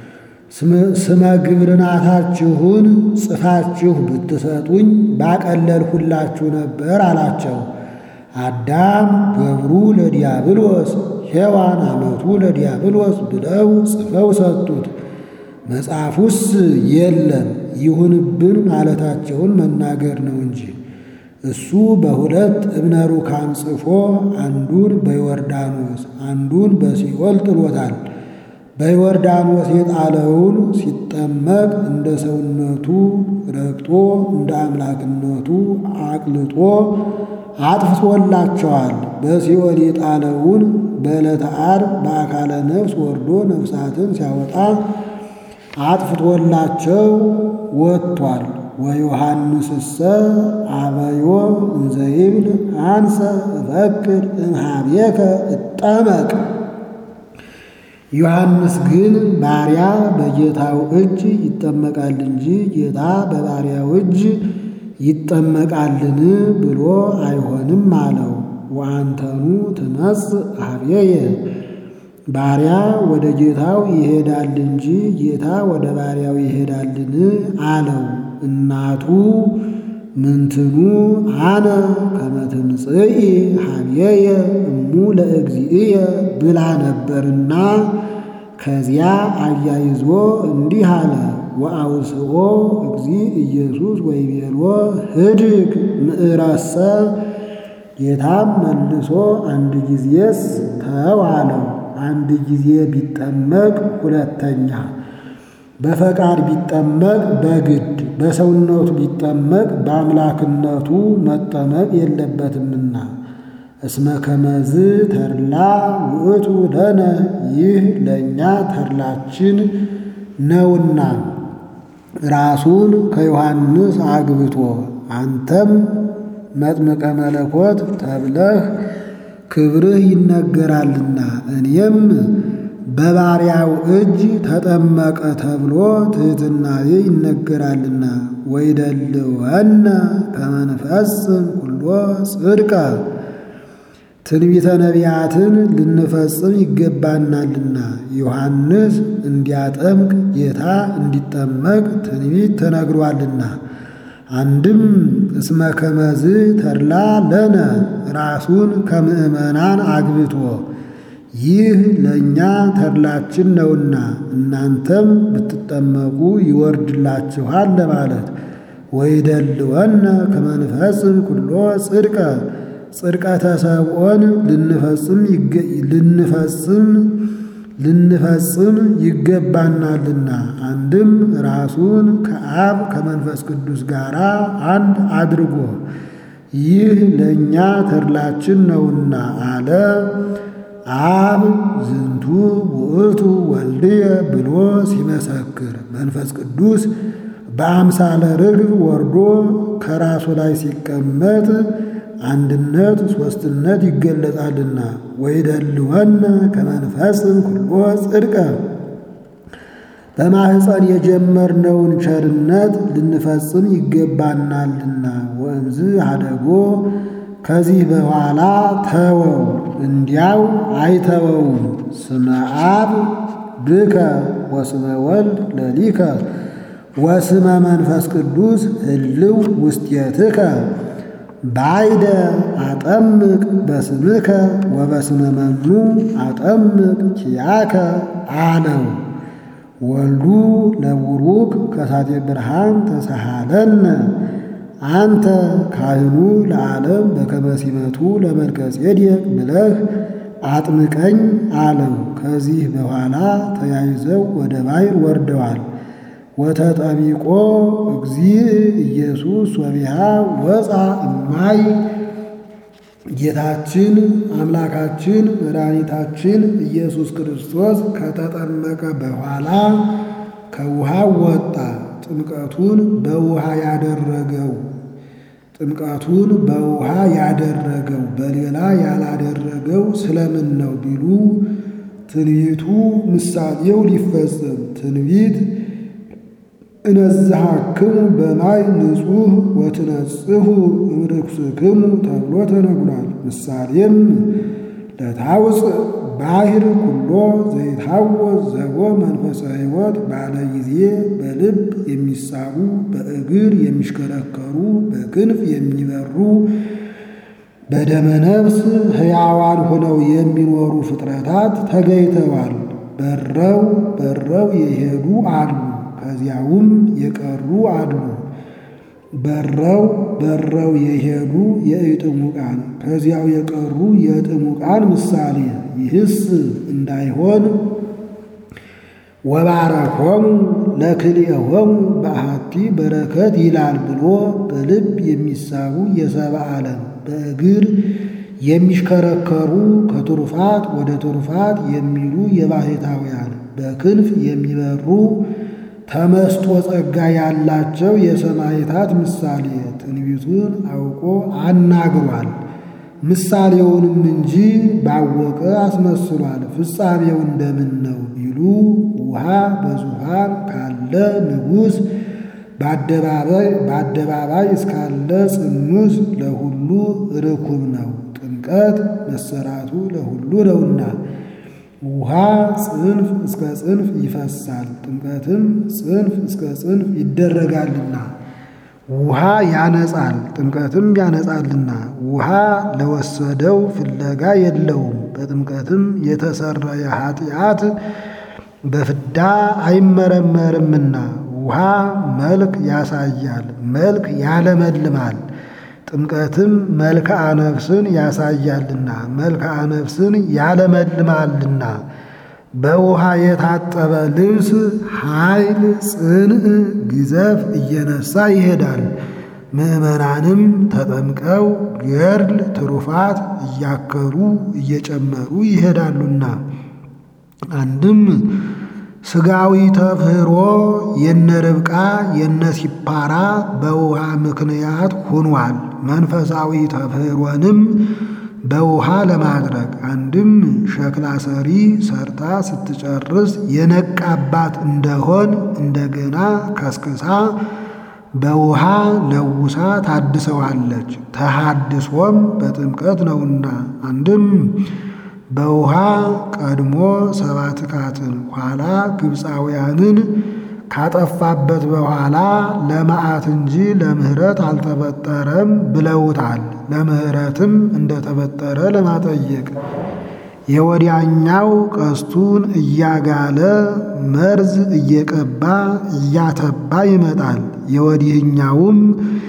ስመ ግብርናታችሁን ጽፋችሁ ብትሰጡኝ ባቀለልሁላችሁ ነበር አላቸው። አዳም ገብሩ ለዲያብሎስ ሔዋን አመቱ ለዲያብሎስ ብለው ጽፈው ሰጡት። መጽሐፉስ የለም ይሁንብን ማለታቸውን መናገር ነው እንጂ እሱ በሁለት እብነ ሩካን ጽፎ አንዱን በዮርዳኖስ አንዱን በሲኦል ጥሎታል። በዮርዳኖስ የጣለውን ሲጠመቅ እንደ ሰውነቱ ረግጦ እንደ አምላክነቱ አቅልጦ አጥፍቶላቸዋል። በሲኦል የጣለውን በዕለተ ዓርብ በአካለ ነፍስ ወርዶ ነፍሳትን ሲያወጣ አጥፍቶላቸው ወጥቷል። ወዮሐንስሰ አበዮ እንዘይብል አንሰ እፈቅድ እምኀቤከ እጠመቅ። ዮሐንስ ግን ባሪያ በጌታው እጅ ይጠመቃል እንጂ ጌታ በባሪያው እጅ ይጠመቃልን ብሎ አይሆንም አለው። ወአንተኑ ትመጽእ ኀቤየ ባሪያ ወደ ጌታው ይሄዳል እንጂ ጌታ ወደ ባሪያው ይሄዳልን አለው። እናቱ ምንትኑ አነ ከመ ትምጽኢ ኀቤየ እሙ ለእግዚእየ ብላ ነበርና ከዚያ አያይዞ እንዲህ አለ። ወአውስኦ እግዚእ ኢየሱስ ወይቤሎ ህድግ ምዕረሰ ጌታም መልሶ አንድ ጊዜስ ተው አለው። አንድ ጊዜ ቢጠመቅ ሁለተኛ በፈቃድ ቢጠመቅ በግድ በሰውነቱ ቢጠመቅ በአምላክነቱ መጠመቅ የለበትምና እስመ ከመዝ ተድላ ውእቱ ለነ ይህ ለእኛ ተድላችን ነውና ራሱን ከዮሐንስ አግብቶ አንተም መጥምቀ መለኮት ተብለህ ክብርህ ይነገራልና እኔም በባሪያው እጅ ተጠመቀ ተብሎ ትሕትናዬ ይነገራልና ወይደልወነ ከመ ንፈጽም ኩሎ ጽድቀ ትንቢተ ነቢያትን ልንፈጽም ይገባናልና ዮሐንስ እንዲያጠምቅ ጌታ እንዲጠመቅ ትንቢት ተነግሯልና አንድም እስመ ከመዝ ተድላ ለነ ራሱን ከምእመናን አግብቶ ይህ ለእኛ ተድላችን ነውና እናንተም ብትጠመቁ ይወርድላችኋል ለማለት ወይደልወነ ከመ ንፈጽም ኩሎ ጽድቀ ጽድቀተ ሰብኦን ልንፈጽም ልንፈጽም ልንፈጽም ይገባናልና አንድም ራሱን ከአብ ከመንፈስ ቅዱስ ጋር አንድ አድርጎ ይህ ለእኛ ተድላችን ነውና አለ። አብ ዝንቱ ውእቱ ወልድየ ብሎ ሲመሰክር መንፈስ ቅዱስ በአምሳለ ርግብ ወርዶ ከራሱ ላይ ሲቀመጥ አንድነት ሦስትነት ይገለጻልና ወይደልወነ ከመንፈስም ኩሎ ጽድቀ በማኅፀን የጀመርነውን ቸርነት ልንፈጽም ይገባናልና ወእምዝ አደጎ ከዚህ በኋላ ተወው እንዲያው አይተወውም። ስመ አብ ብከ ወስመ ወልድ ለሊከ ወስመ መንፈስ ቅዱስ ህልው ውስቴትከ ባይደ አጠምቅ በስምከ ወበስመ መኑ አጠምቅ ኪያከ አለው። ወልዱ ለቡሩክ ከሳቴ ብርሃን ተሳሃለነ አንተ ካህኑ ለዓለም በከመ ሲመቱ ለመልከ ጼዴቅ ብለህ አጥምቀኝ አለው። ከዚህ በኋላ ተያይዘው ወደ ባሕር ወርደዋል። ወተጠሚቆ እግዚእ ኢየሱስ ወቢሃ ወፃ እማይ ጌታችን አምላካችን መድኃኒታችን ኢየሱስ ክርስቶስ ከተጠመቀ በኋላ ከውሃው ወጣ። ጥምቀቱን በውሃ ያደረገው ጥምቀቱን በውሃ ያደረገው በሌላ ያላደረገው ስለምን ነው ቢሉ ትንቢቱ ምሳሌው ሊፈጸም ትንቢት እነዝሃክሙ በማይ ንጹሕ ወትነጽሁ እምርኩስክሙ ተብሎ ተነግሯል። ምሳሌም ለታውፅእ ባሕር ኩሎ ዘይታወዝ ዘቦ መንፈሰ ሕይወት ባለ ጊዜ በልብ የሚሳቡ በእግር የሚሽከረከሩ በክንፍ የሚበሩ በደመ ነፍስ ሕያዋን ሆነው የሚኖሩ ፍጥረታት ተገኝተዋል። በረው በረው የሄዱ አሉ፣ ከዚያውም የቀሩ አሉ። በረው በረው የሄዱ የእጥሙቃን ከዚያው የቀሩ የእጥሙቃን ምሳሌ። ይህስ እንዳይሆን ወባረኮሙ ለክልኤሆሙ በአሐቲ በረከት ይላል ብሎ በልብ የሚሳቡ የሰብአ ዓለም በእግር የሚሽከረከሩ ከትሩፋት ወደ ትሩፋት የሚሉ የባሕታውያን በክንፍ የሚበሩ ተመስጦ ጸጋ ያላቸው የሰማዕታት ምሳሌ ትንቢቱን አውቆ አናግሯል። ምሳሌውንም እንጂ ባወቀ አስመስሏል። ፍጻሜው እንደምን ነው ቢሉ ውሃ በዙፋን ካለ ንጉሥ በአደባባይ እስካለ ጽኑስ ለሁሉ ርኩብ ነው። ጥምቀት መሰራቱ ለሁሉ ነውና ውሃ ጽንፍ እስከ ጽንፍ ይፈሳል፣ ጥምቀትም ጽንፍ እስከ ጽንፍ ይደረጋልና። ውሃ ያነጻል፣ ጥምቀትም ያነጻልና። ውሃ ለወሰደው ፍለጋ የለውም። በጥምቀትም የተሰረየ ኃጢአት በፍዳ አይመረመርምና። ውሃ መልክ ያሳያል፣ መልክ ያለመልማል። ጥምቀትም መልክዓ ነፍስን ያሳያልና መልክዓ ነፍስን ያለመልማልና። በውሃ የታጠበ ልብስ ኃይል፣ ጽንዕ፣ ግዘፍ እየነሳ ይሄዳል። ምዕመናንም ተጠምቀው ገድል ትሩፋት እያከሩ እየጨመሩ ይሄዳሉና። አንድም ሥጋዊ ተፍህሮ የነ ርብቃ የነ ሲፓራ በውሃ ምክንያት ሆኗል። መንፈሳዊ ተፍህሮንም በውሃ ለማድረግ አንድም ሸክላ ሰሪ ሰርታ ስትጨርስ የነቃባት እንደሆን እንደገና ከስክሳ በውሃ ለውሳ ታድሰዋለች። ተሃድሶም በጥምቀት ነውና አንድም በውሃ ቀድሞ ሰባትካትን ኋላ ግብፃውያንን ካጠፋበት በኋላ ለመዓት እንጂ ለምሕረት አልተፈጠረም ብለውታል። ለምሕረትም እንደተፈጠረ ለማጠየቅ የወዲያኛው ቀስቱን እያጋለ መርዝ እየቀባ እያተባ ይመጣል። የወዲህኛውም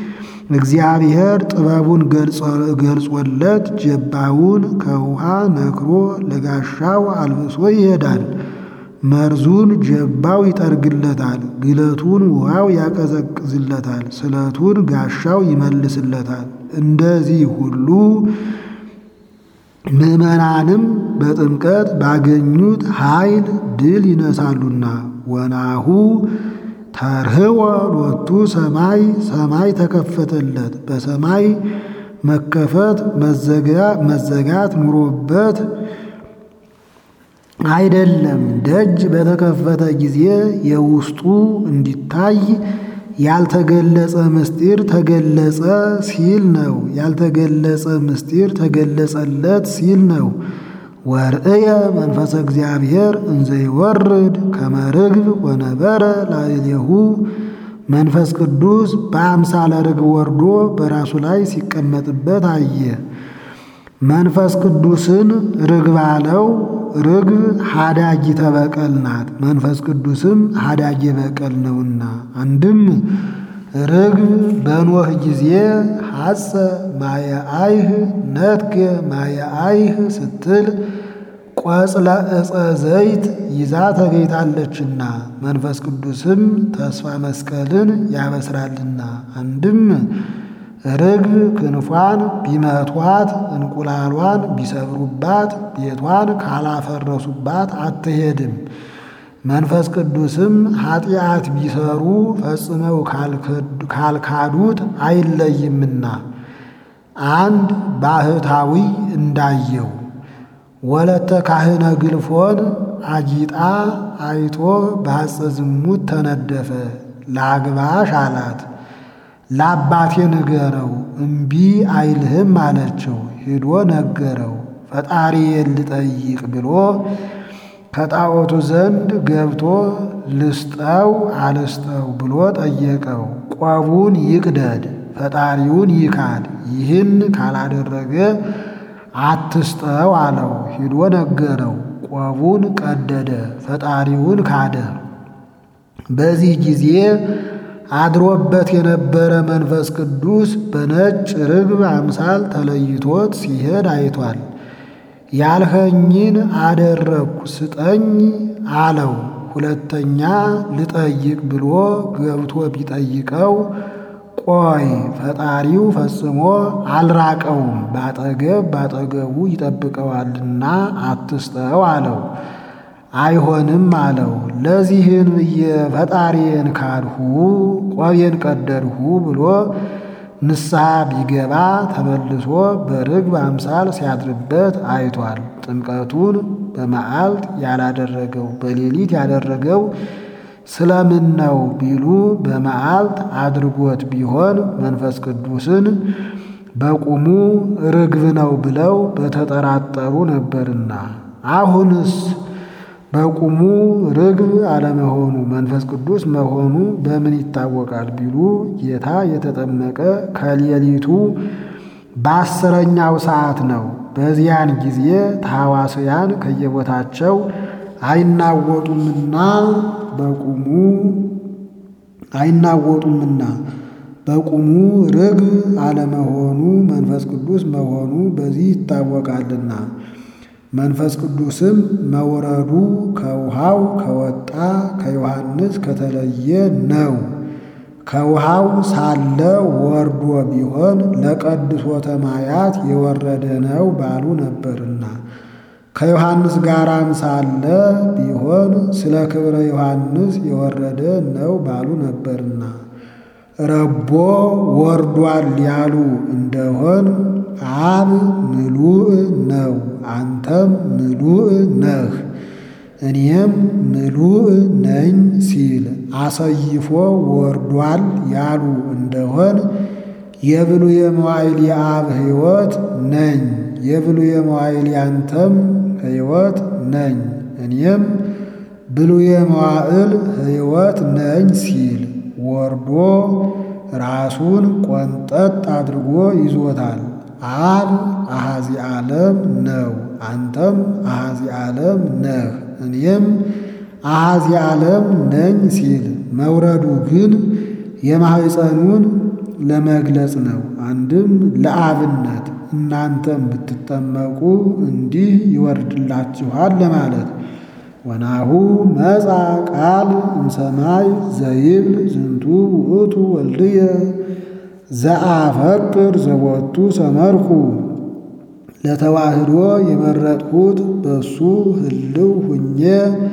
እግዚአብሔር ጥበቡን ገልጾለት ጀባውን ከውሃ ነክሮ ለጋሻው አልብሶ ይሄዳል። መርዙን ጀባው ይጠርግለታል፣ ግለቱን ውሃው ያቀዘቅዝለታል፣ ስለቱን ጋሻው ይመልስለታል። እንደዚህ ሁሉ ምዕመናንም በጥምቀት ባገኙት ኃይል ድል ይነሳሉና ወናሁ ተርህወ ሎቱ ሰማይ ሰማይ ተከፈተለት። በሰማይ መከፈት መዘጋት ኑሮበት አይደለም። ደጅ በተከፈተ ጊዜ የውስጡ እንዲታይ ያልተገለጸ ምስጢር ተገለጸ ሲል ነው። ያልተገለጸ ምስጢር ተገለጸለት ሲል ነው። ወርእየ መንፈሰ እግዚአብሔር እንዘ ይወርድ ከመ ርግብ ወነበረ ላዕሌሁ መንፈስ ቅዱስ በአምሳለ ርግብ ወርዶ በራሱ ላይ ሲቀመጥበት አየ። መንፈስ ቅዱስን ርግብ አለው። ርግብ ሀዳጊ ተበቀል ናት። መንፈስ ቅዱስም ሀዳጊ በቀል ነውና አንድም ርግብ በኖህ ጊዜ ሐፀ ማየ አይህ ነትገ ማየ አይህ ስትል ቆጽለ ዕፀ ዘይት ይዛ ተገኝታለችና መንፈስ ቅዱስም ተስፋ መስቀልን ያበስራልና አንድም ርግብ ክንፏን ቢመቷት እንቁላሏን ቢሰብሩባት ቤቷን ካላፈረሱባት አትሄድም። መንፈስ ቅዱስም ኃጢአት ቢሰሩ ፈጽመው ካልካዱት አይለይምና አንድ ባህታዊ እንዳየው ወለተ ካህነ ግልፎን አጊጣ አይቶ በሐፀ ዝሙት ተነደፈ። ላግባሽ አላት። ለአባቴ ንገረው እምቢ አይልህም አለችው። ሄዶ ነገረው። ፈጣሪዬን ልጠይቅ ብሎ ከጣዖቱ ዘንድ ገብቶ ልስጠው አልስጠው ብሎ ጠየቀው። ቆቡን ይቅደድ፣ ፈጣሪውን ይካድ። ይህን ካላደረገ አትስጠው አለው። ሂዶ ነገረው። ቆቡን ቀደደ፣ ፈጣሪውን ካደ። በዚህ ጊዜ አድሮበት የነበረ መንፈስ ቅዱስ በነጭ ርግብ አምሳል ተለይቶት ሲሄድ አይቷል። ያልኸኝን አደረግኩ ስጠኝ አለው። ሁለተኛ ልጠይቅ ብሎ ገብቶ ቢጠይቀው ቆይ ፈጣሪው ፈጽሞ አልራቀውም፣ ባጠገብ ባጠገቡ ይጠብቀዋልና አትስጠው አለው። አይሆንም አለው። ለዚህን ብዬ ፈጣሪዬን ካድሁ ቆቤን ቀደድሁ ብሎ ንስሐ ቢገባ ተመልሶ በርግብ አምሳል ሲያድርበት አይቷል። ጥምቀቱን በመዓልት ያላደረገው በሌሊት ያደረገው ስለምን ነው ቢሉ በመዓልት አድርጎት ቢሆን መንፈስ ቅዱስን በቁሙ ርግብ ነው ብለው በተጠራጠሩ ነበርና አሁንስ በቁሙ ርግብ አለመሆኑ መንፈስ ቅዱስ መሆኑ በምን ይታወቃል ቢሉ ጌታ የተጠመቀ ከሌሊቱ በአስረኛው ሰዓት ነው። በዚያን ጊዜ ታዋስያን ከየቦታቸው አይናወጡምና በቁሙ አይናወጡምና በቁሙ ርግብ አለመሆኑ መንፈስ ቅዱስ መሆኑ በዚህ ይታወቃልና መንፈስ ቅዱስም መውረዱ ከውሃው ከወጣ ከዮሐንስ ከተለየ ነው። ከውሃው ሳለ ወርዶ ቢሆን ለቀድሶተ ማያት የወረደ ነው ባሉ ነበርና ከዮሐንስ ጋራም ሳለ ቢሆን ስለ ክብረ ዮሐንስ የወረደ ነው ባሉ ነበርና ረቦ ወርዷል ያሉ እንደሆን አብ ምሉእ ነው፣ አንተም ምሉእ ነህ፣ እኔም ምሉእ ነኝ ሲል አሰይፎ ወርዷል ያሉ እንደሆን የብሉየ መዋዕል የአብ ሕይወት ነኝ፣ የብሉየ መዋዕል ያንተም ሕይወት ነኝ፣ እኔም ብሉየ መዋዕል ሕይወት ነኝ ሲል ወርዶ ራሱን ቆንጠጥ አድርጎ ይዞታል። አብ አሃዚ ዓለም ነው፣ አንተም አሃዚ ዓለም ነህ፣ እኔም አሃዚ ዓለም ነኝ ሲል መውረዱ ግን የማኅፀኑን ለመግለጽ ነው። አንድም ለአብነት እናንተም ብትጠመቁ እንዲህ ይወርድላችኋል ለማለት ወናሁ መጻ ቃል እምሰማይ ዘይብል ዝንቱ ውእቱ ወልድየ ዘአፈቅር ዘቦቱ ሰመርኩ ለተዋህዶ የመረጥሁት በሱ ህልው ሁኜ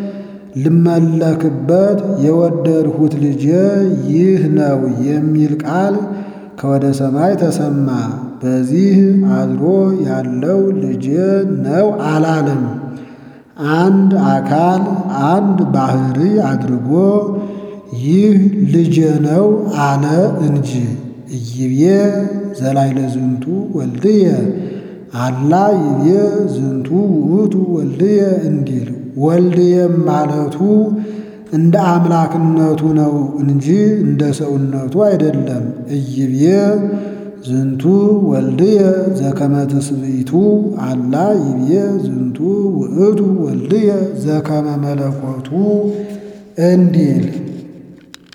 ልመለክበት የወደድሁት ልጄ ይህ ነው የሚል ቃል ከወደ ሰማይ ተሰማ። በዚህ አድሮ ያለው ልጄ ነው አላለም። አንድ አካል አንድ ባህሪ አድርጎ ይህ ልጄ ነው አለ እንጂ እይቤ ዘላይለ ዝንቱ ወልድየ አላ ይቤ ዝንቱ ውእቱ ወልድየ እንዲል ወልድየም ማለቱ እንደ አምላክነቱ ነው እንጂ እንደ ሰውነቱ አይደለም። እይቤ ዝንቱ ወልድየ ዘከመ ትስብእቱ አላ ይቤ ዝንቱ ውእቱ ወልድየ ዘከመ መለኮቱ እንዲል